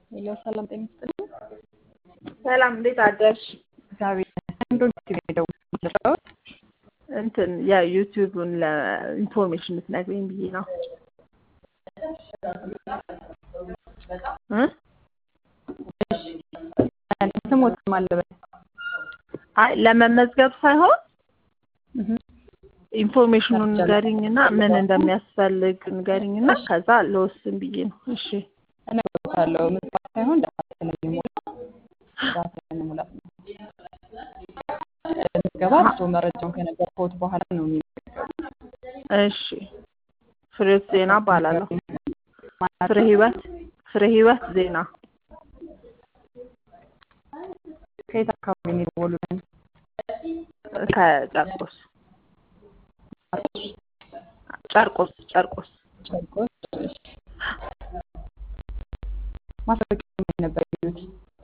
ሄሎ ሰላም ጤና ይስጥልኝ። ሰላም እንዴት አደርሽ? እግዚአብሔር ይመስገን። እንደው ዩቲዩብ ነው የደወልኩት። እንትን የዩቲዩቡን ለኢንፎርሜሽን ልትነግሪኝ ብዬ ነው እ ስሞት ማለበት አይ ለመመዝገብ ሳይሆን ኢንፎርሜሽኑን ንገሪኝና ምን እንደሚያስፈልግ ንገሪኝና ከዛ ለወስን ብዬ ነው። እሺ እነግርዎታለሁ። ምጽዋት ሳይሆን ዳታ ስለሚሞላ ዳታ ስለሚሞላት ነው። ምዝገባ እርስዎ መረጃውን ከነገርኩት በኋላ ነው የሚመዘገቡት። እሺ ፍሬህይወት ዜና እባላለሁ። ፍሬ ህይወት ፍሬ ህይወት ዜና ከየት አካባቢ ነው የደወሉልን? ከጨርቆስ ጨርቆስ ጨርቆስ ጨርቆስ። እሺ። ማስታወቂያ ምን ነበር ያዩት?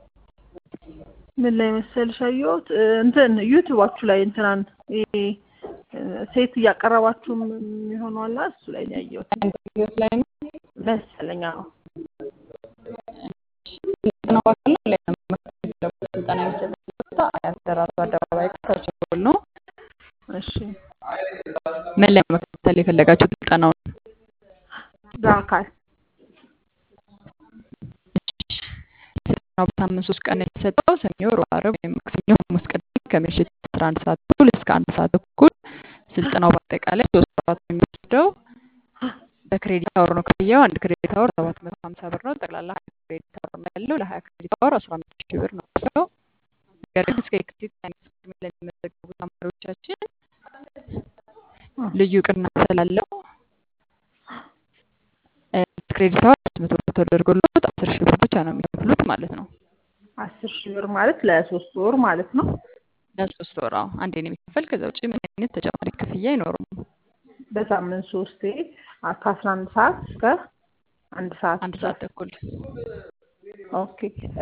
ምን ላይ መሰልሽ አየሁት እንትን ዩቲዩባችሁ ላይ እንትናን ይሄ ሴት እያቀረባችሁ የሚሆነው አለ እሱ ላይ ነው ያየሁት ህይወት ላይ ነው መሰለኝ። አዎ ስልጠና በአካል ላይ ለመመዝገብ ስልጠና የሚሰጥበት ቦታ አያት ደራርቱ አደባባይ ከቸኮል ነው። እሺ ምን ላይ መከታተል የፈለጋችሁት ስልጠናውን? በአካል ስልጠናው በሳምንት ሶስት ቀን የተሰጠው ሰኞ፣ ሮብ፣ ዓርብ ወይም ማክሰኞ፣ ሐሙስ፣ ቅዳሜ ከምሽት አስራ አንድ ሰዓት ተኩል እስከ አንድ ሰዓት ተኩል ስልጠናው በአጠቃላይ ሶስት ወራት ነው የሚወስደው። በክሬዲት አወር ነው ክፍያው። አንድ ክሬዲት አወር ሰባት መቶ ሀምሳ ብር ነው። ጠቅላላ ሀያ ክሬዲት አወር ነው ያለው። ለሀያ ክሬዲት አወር አስራ አምስት ሺህ ብር ነው ሰው ነገር ግን እስከ የካቲት ሃያ አምስት ቅድሚያ ለሚመዘገቡ ተማሪዎቻችን ልዩ ቅናሽ ስላለው ክሬዲት አወር አምስት መቶ ብር ተደርጎለት አስር ሺህ ብር ብቻ ነው የሚከፍሉት ማለት ነው። አስር ሺህ ብር ማለት ለሶስት ወር ማለት ነው። ለሶስት ወር አዎ፣ አንዴ ነው የሚከፈል። ከዛ ውጭ ምን አይነት ተጨማሪ ክፍያ አይኖርም። በሳምንት ሶስቴ ከአስራ አንድ ሰዓት እስከ አንድ ሰዓት አንድ ሰዓት ተኩል ኦኬ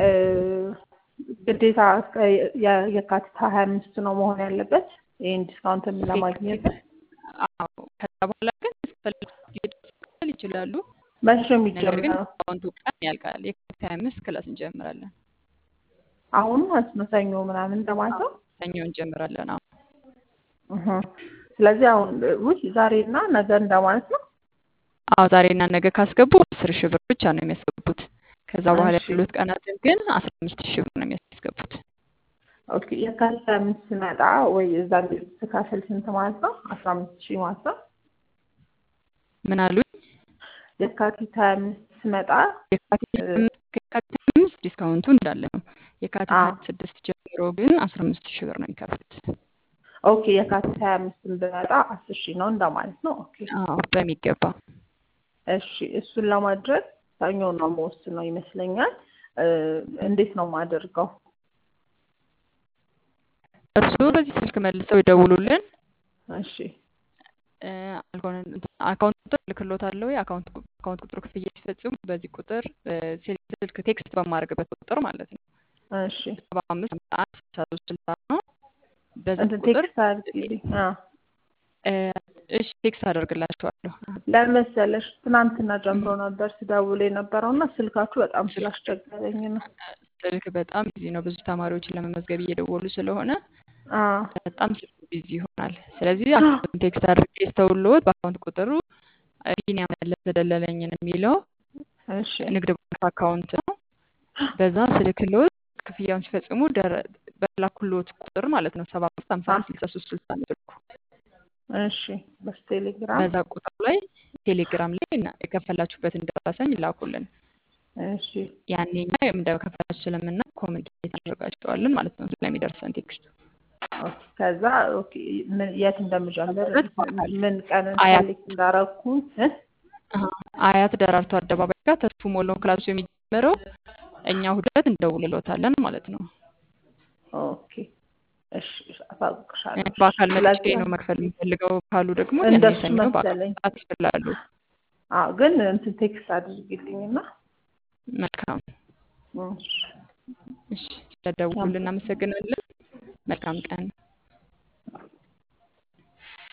ግዴታ እስከ የ- የካቲት ሀያ አምስት ነው መሆን ያለበት ይህን ዲስካውንት ለማግኘት አዎ። ከዛ በኋላ ግን እስከፈለጉት ጊዜ ድረስ መክፈል ይችላሉ። መቼ ነው ነገር ግን የሚጀምረው? ዲስካውንቱ ቀን ያልቃል። የካቲት ሀያ አምስት ክላስ እንጀምራለን። አሁን ማለት ነው ሰኞ ምናምን እንደማለት ነው። ሰኞ እንጀምራለን። አዎ እህ። ስለዚህ አሁን ውይ ዛሬና ነገ እንደማለት ነው። አዎ ዛሬና ነገ ካስገቡ አስር ሺህ ብር ብቻ ነው የሚያስገቡት። ከዛ በኋላ እሺ። ያሉት ቀናትን ግን አስራ አምስት ሺህ ብር ነው የሚያስገቡት። ኦኬ የካቲት ሀያ አምስት ስመጣ ወይ እዛ ስካፈል ስንት ማለት ነው? አስራ አምስት ሺህ ማለት ነው። ምን አሉኝ? የካቲት ሀያ አምስት ስመጣ የካቲት እ- አምስት ከየካቲት አምስት ዲስካውንቱ እንዳለ ነው። የካቲት አዎ። ሀያ ስድስት ጀምሮ ግን አስራ አምስት ሺህ ብር ነው የሚከፍሉት። ኦኬ የካቲት ሀያ አምስትን ብመጣ አስር ሺህ ነው እንደማለት ነው። ኦኬ አዎ በሚገባ እሺ እሱን ለማድረግ ሰኞ ነው የምወስነው ይመስለኛል። እ፣ እንዴት ነው የማደርገው? እርስዎ በዚህ ስልክ መልሰው ይደውሉልን። እሺ እ፣ አልሆነ አካውንት ቁጥር እልክልዎታለሁ። የአካውንት ቁ- አካውንት ቁጥሩ ክፍያ ሲፈጽሙ በዚህ ቁጥር እ፣ ስል- ስልክ ቴክስት በማድረግበት ቁጥር ማለት ነው እሺ ሰባ አምስት ሃምሳ አንድ ስልሳ ሶስት ስልሳ ነው። በዛ እንትን ቁጥር ቴክስት አድርጊልኝ። አዎ እ፣ እሺ ቴክስት አደርግላችኋለሁ። ለመሰለሽ ትናንትና ጀምሮ ነበር ስደውል የነበረው እና ስልካችሁ በጣም ስላስቸገረኝ ነው። ስልክ በጣም ቢዚ ነው። ብዙ ተማሪዎችን ለመመዝገብ እየደወሉ ስለሆነ አዎ በጣም ስልኩ ቢዚ ይሆናል። ስለዚህ አካውንት ቴክስት አድርጌ ስተውልዎት በአካውንት ቁጥሩ እ፣ ቢኒያም መለሰ ደለለኝን የሚለው እሺ ንግድ ባንክ አካውንት ነው። በዛ ስልክልዎት ክፍያውን ሲፈጽሙ ደረ- በላኩልዎት ቁጥር ማለት ነው ሰባ አምስት ሃምሳ አንድ ስልሳ ሶስት ስልሳ ነው ስልኩ። እሺ በቴሌግራም በዛ ቁጥር ላይ ቴሌግራም ላይ እና የከፈላችሁበትን ደረሰኝ ላኩልን። እሺ ያኔ እኛ እንደከፈላችሁ ስለምናውቅ ኮሚኒኬት አደርጋቸዋለን ማለት ነው ስለሚደርሰን ቴክስቱ። ኦኬ ከዛ ኦኬ ምን የት እንደምጀምር ሁለት በአካል ምን ቀን አያት ሰሌክት እንዳረኩ እ? አሀ፣ አያት ደራርቱ አደባባይ ጋር ተስፉ ሞላው ክላሱ የሚጀምረው እኛ ሁለት እንደውልሎታለን ማለት ነው። ኦኬ እሺ አሳውቅሻለሁ። እሺ በአካል መጥቼ ስለዚህ ነው መክፈል የሚፈልገው ካሉ ደግሞ ያኔ እንደሱ ሰኞ በአካል መሰለኝ። መምጣት ይችላሉ። አዎ ግን እንትን ቴክስት አድርጊልኝና መልካም እሺ እሺ፣ ስለደውሉልን እናመሰግናለን። መልካም ቀን